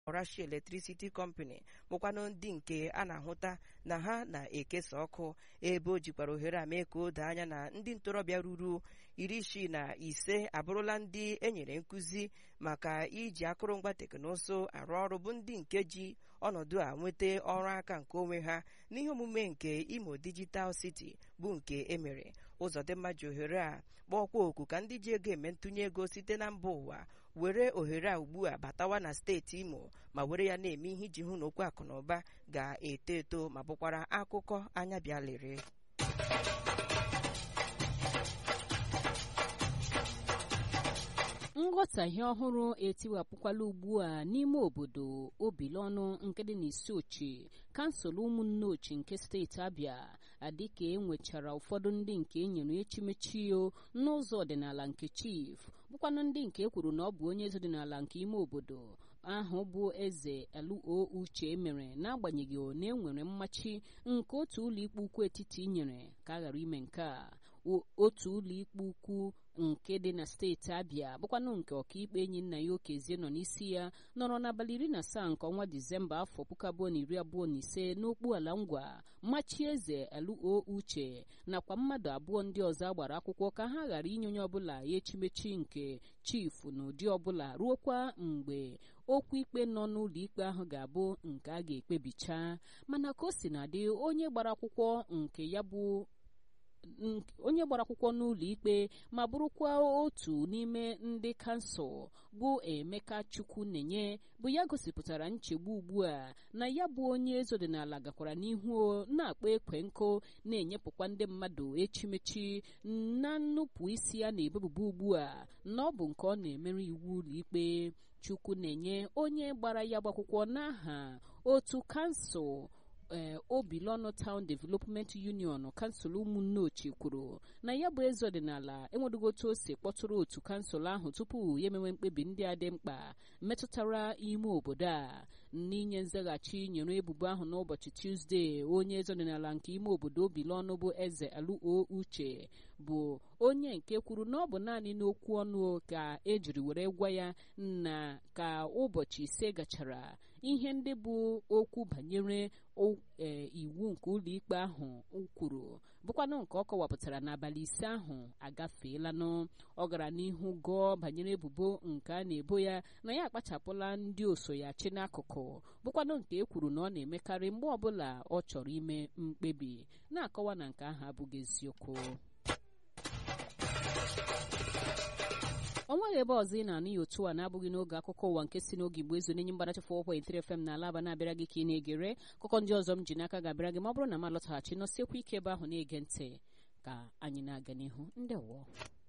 Russia Electricity Company bụkwanụ ndị nke a na-ahụta na ha na-ekesa ọkụ ebe o jikwara ohere a mee ka o doo anya na ndị ntorobịa ruru iri isii na ise abụrụla ndị enyere nkụzi maka iji akụrụngwa teknụzụ arụ ọrụ bụ ndị nke ji ọnọdụ a nweta ọrụ aka nke onwe ha n'ihe omume nke Imo Digital City bụ nke emere Ụzọdịmma ji ohere a kpọọkwa oku ka ndị ji ego eme ntụnye ego site na mba ụwa were ohere a ugbu a batawa na steeti Imo ma were ya na-eme ihe iji hụ na okwu akụ na ụba ga-eto eto ma bụkwara akụkọ anya bịa lere nghọtahie ọhụrụ etiwapụkwala ugbu a n'ime obodo obilọnụ nke dị n'isi ochi kansụl ụmụnne ochi nke steeti abịa adịka e nwechara ụfọdụ ndị nke e nyere echimechio n'ụzọ ọdịnala nke chief bụkwanụ ndị nke e kwuru na ọ bụ onye eze ọdịnala nke ime obodo ahụ bụ eze luo uche mere n'agbanyeghị na e nwere mmachi nke otu ụlọikpe ukwu etiti nyere ka a ghara ime nke a otu ụlọikpe ukwu nke dị na steeti abịa bụkwanụ nke ọkaikpe enyi nna ya okezie nọ n'isi ya nọrọ n'abalị iri na asaa nke ọnwa disemba afọ puku abụọ na iri abụọ na ise n'okpu ala ngwa mmachi eze luo uche nakwa mmadụ abụọ ndị ọzọ agbara akwụkwọ ka ha ghara inye onye ọbụla ya echimechi nke chifu n'ụdị ọbụla ruokwa mgbe okwu ikpe nọ n'ụlọ ikpe ahụ ga-abụ nke a ga-ekpebicha mana ka o si na dị onye gbara akwụkwọ nke ya bụ onye gbara akwụkwọ n'ụlọ ikpe ma bụrụkwa otu n'ime ndị kansụl bụ emeka chukwu nenye bụ ya gosipụtara nchegbu ugbu a na ya bụ onye eze ọdịnala gakwara n'ihu na-akpọ ekwe nkụ na-enyepụkwa ndị mmadụ echimechi na nnupụ isi a na-ebebuba ugbu a na ọ bụ nke ọ na-emere iwu ụlọ ikpe chukwu na-enye onye gbara ya gbakwụkwọ n'aha otu kansụl ee obilọnụ Town Development Union kansụl ụmụnne ochie kwuru na ya bụ eze ọdịnala enwedugo otu o si kpọtụrụ otu kansụl ahụ tupu ya emewe mkpebi ndị a dị mkpa metụtara ime obodo a n'inye nzaghachi nyere ebubo ahụ n'ụbọchị Tuzdee onye eze ọdịnala nke ime obodo obilọnụ bụ eze aluo uche bụ onye nke kwuru na ọ bụ naanị n'okwu ọnụ ka ejiri were gwa ya na ka ụbọchị ise gachara ihe ndị bụ okwu banyere iwu nke ụlọikpe ahụ kwuru bụkwanụ nke ọ kọwapụtara n'abalị ise ahụ agafeelanụ ọ gara n'ihu gụọ banyere ebubo nke a na-ebo ya na ya akpachapụla ndị oso ya chi n'akụkụ bụkwanụ nke e kwuru na ọ na-emekarị mgbe ọbụla ọ chọrọ ime mkpebi na-akọwa na nke ahụ abụghị eziokwu ọ nweghị ebe ọzọ ị na-anụ ya otu a na-abụghị n'oge akụkọ ụwa nke si n'oge igbo ezo n'enye mgbadachi fọ ọkwa itiri fm na alaba na-abịara gị ka ị na-egere akụkọ ndị ọzọ m ji n'aka ga-abịara gị ma ọ bụrụ na m alọtaghachi nọsiekwa ike ebe ahụ na-ege ntị ka anyị na-aga n'ihu ndewo